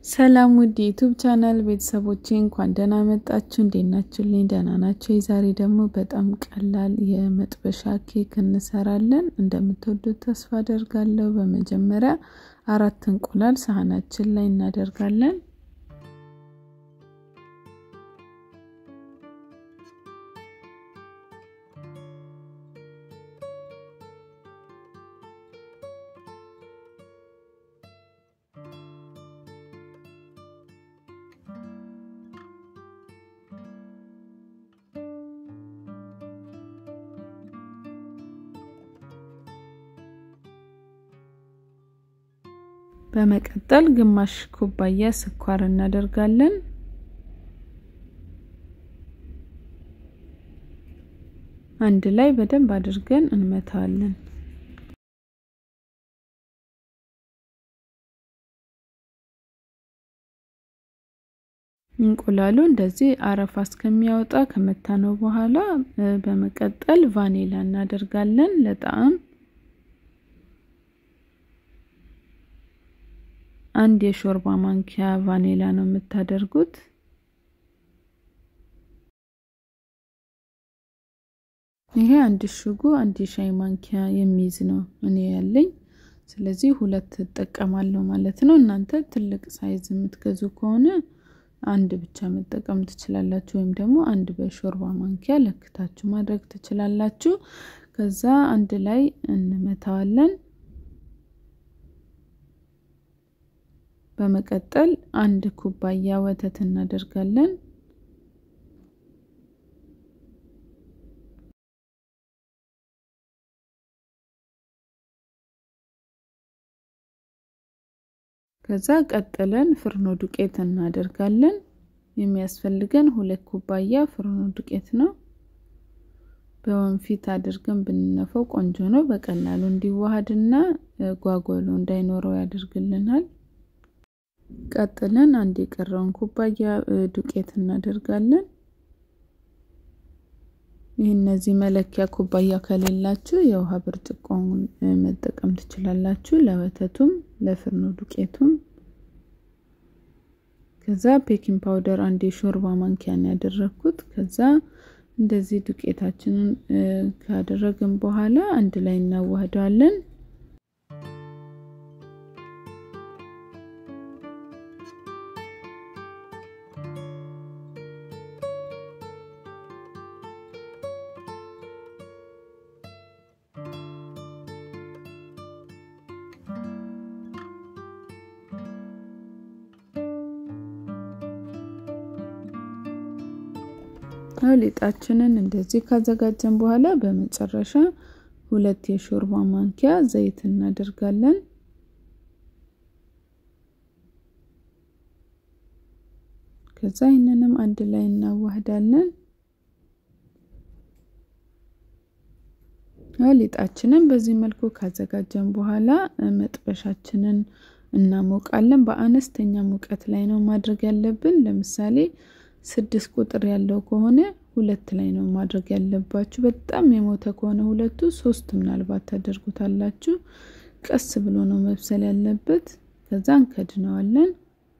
ሰላም ውድ የዩቱብ ቻናል ቤተሰቦቼ እንኳን ደህና መጣችሁ። እንዴት ናችሁልኝ? ደህና ናቸው። የዛሬ ደግሞ በጣም ቀላል የመጥበሻ ኬክ እንሰራለን። እንደምትወዱት ተስፋ አደርጋለሁ። በመጀመሪያ አራት እንቁላል ሳህናችን ላይ እናደርጋለን። በመቀጠል ግማሽ ኩባያ ስኳር እናደርጋለን። አንድ ላይ በደንብ አድርገን እንመታዋለን። እንቁላሉ እንደዚህ አረፋ እስከሚያወጣ ከመታነው በኋላ በመቀጠል ቫኒላ እናደርጋለን ለጣዕም አንድ የሾርባ ማንኪያ ቫኒላ ነው የምታደርጉት። ይሄ አንድ እሽጉ አንድ የሻይ ማንኪያ የሚይዝ ነው እኔ ያለኝ። ስለዚህ ሁለት እጠቀማለሁ ማለት ነው። እናንተ ትልቅ ሳይዝ የምትገዙ ከሆነ አንድ ብቻ መጠቀም ትችላላችሁ፣ ወይም ደግሞ አንድ በሾርባ ማንኪያ ለክታችሁ ማድረግ ትችላላችሁ። ከዛ አንድ ላይ እንመታዋለን። በመቀጠል አንድ ኩባያ ወተት እናደርጋለን። ከዛ ቀጥለን ፍርኖ ዱቄት እናደርጋለን። የሚያስፈልገን ሁለት ኩባያ ፍርኖ ዱቄት ነው። በወንፊት አድርገን ብንነፈው ቆንጆ ነው። በቀላሉ እንዲዋሃድና ጓጓሎ እንዳይኖረው ያደርግልናል። ቀጥለን አንድ የቀረውን ኩባያ ዱቄት እናደርጋለን። ይህ እነዚህ መለኪያ ኩባያ ከሌላችሁ የውሃ ብርጭቆውን መጠቀም ትችላላችሁ፣ ለወተቱም ለፍርኖ ዱቄቱም። ከዛ ቤኪንግ ፓውደር አንድ የሾርባ ማንኪያን ያደረግኩት። ከዛ እንደዚህ ዱቄታችንን ካደረግን በኋላ አንድ ላይ እናዋህደዋለን። ሊጣችንን እንደዚህ ካዘጋጀን በኋላ በመጨረሻ ሁለት የሾርባ ማንኪያ ዘይት እናደርጋለን። ከዛ ይህንንም አንድ ላይ እናዋህዳለን። ሊጣችንን በዚህ መልኩ ካዘጋጀን በኋላ መጥበሻችንን እናሞቃለን። በአነስተኛ ሙቀት ላይ ነው ማድረግ ያለብን። ለምሳሌ ስድስት ቁጥር ያለው ከሆነ ሁለት ላይ ነው ማድረግ ያለባችሁ። በጣም የሞተ ከሆነ ሁለቱ ሶስት ምናልባት ታደርጉታላችሁ። ቀስ ብሎ ነው መብሰል ያለበት። ከዛ እንከድነዋለን።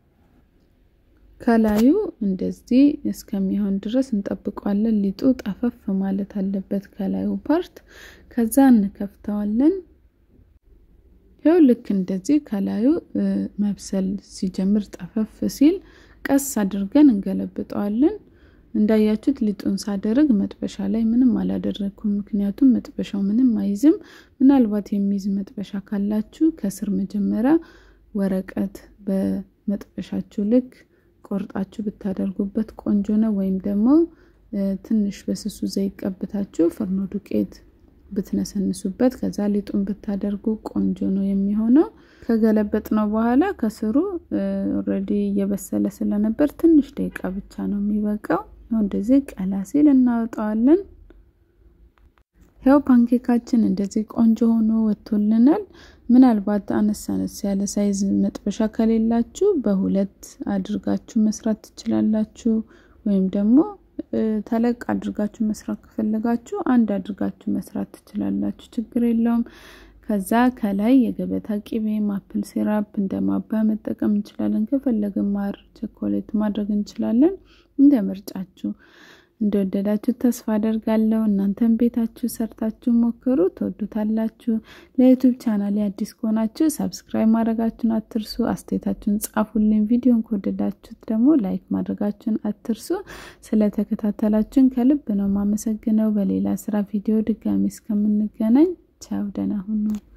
ከላዩ እንደዚህ እስከሚሆን ድረስ እንጠብቀዋለን። ሊጡ ጠፈፍ ማለት አለበት ከላዩ ፓርት። ከዛ እንከፍተዋለን። ይኸው ልክ እንደዚህ ከላዩ መብሰል ሲጀምር ጠፈፍ ሲል ቀስ አድርገን እንገለብጠዋለን። እንዳያችሁት ሊጡን ሳደርግ መጥበሻ ላይ ምንም አላደረግኩም፣ ምክንያቱም መጥበሻው ምንም አይዝም። ምናልባት የሚይዝ መጥበሻ ካላችሁ ከስር መጀመሪያ ወረቀት በመጥበሻችሁ ልክ ቆርጣችሁ ብታደርጉበት ቆንጆ ነው። ወይም ደግሞ ትንሽ በስሱ ዘይት ቀብታችሁ ፍርኖ ዱቄት ብትነሰንሱበት ከዛ ሊጡን ብታደርጉ ቆንጆ ነው የሚሆነው። ከገለበጥ ነው በኋላ ከስሩ ኦልሬዲ እየበሰለ ስለነበር ትንሽ ደቂቃ ብቻ ነው የሚበቃው። እንደዚህ ቀላ ሲል እናወጣዋለን። ያው ፓንኬካችን እንደዚህ ቆንጆ ሆኖ ወጥቶልናል። ምናልባት አነስ አነስ ያለ ሳይዝ መጥበሻ ከሌላችሁ በሁለት አድርጋችሁ መስራት ትችላላችሁ። ወይም ደግሞ ተለቅ አድርጋችሁ መስራት ከፈለጋችሁ አንድ አድርጋችሁ መስራት ትችላላችሁ። ችግር የለውም። ከዛ ከላይ የገበታ ቂቤ ማፕል ሲራፕ እንደ ማባያ መጠቀም እንችላለን። ከፈለግን ማር ቸኮሌት ማድረግ እንችላለን። እንደ ምርጫችሁ እንደወደዳችሁ ተስፋ አደርጋለሁ። እናንተም ቤታችሁ ሰርታችሁ ሞክሩ፣ ትወዱታላችሁ። ለዩቱብ ቻናል አዲስ ከሆናችሁ ሰብስክራይብ ማድረጋችሁን አትርሱ። አስተያየታችሁን ጻፉልኝ። ቪዲዮን ከወደዳችሁት ደግሞ ላይክ ማድረጋችሁን አትርሱ። ስለተከታተላችሁን ከልብ ነው የማመሰግነው። በሌላ ስራ ቪዲዮ ድጋሚ እስከምንገናኝ ቻው፣ ደህና ሁኑ።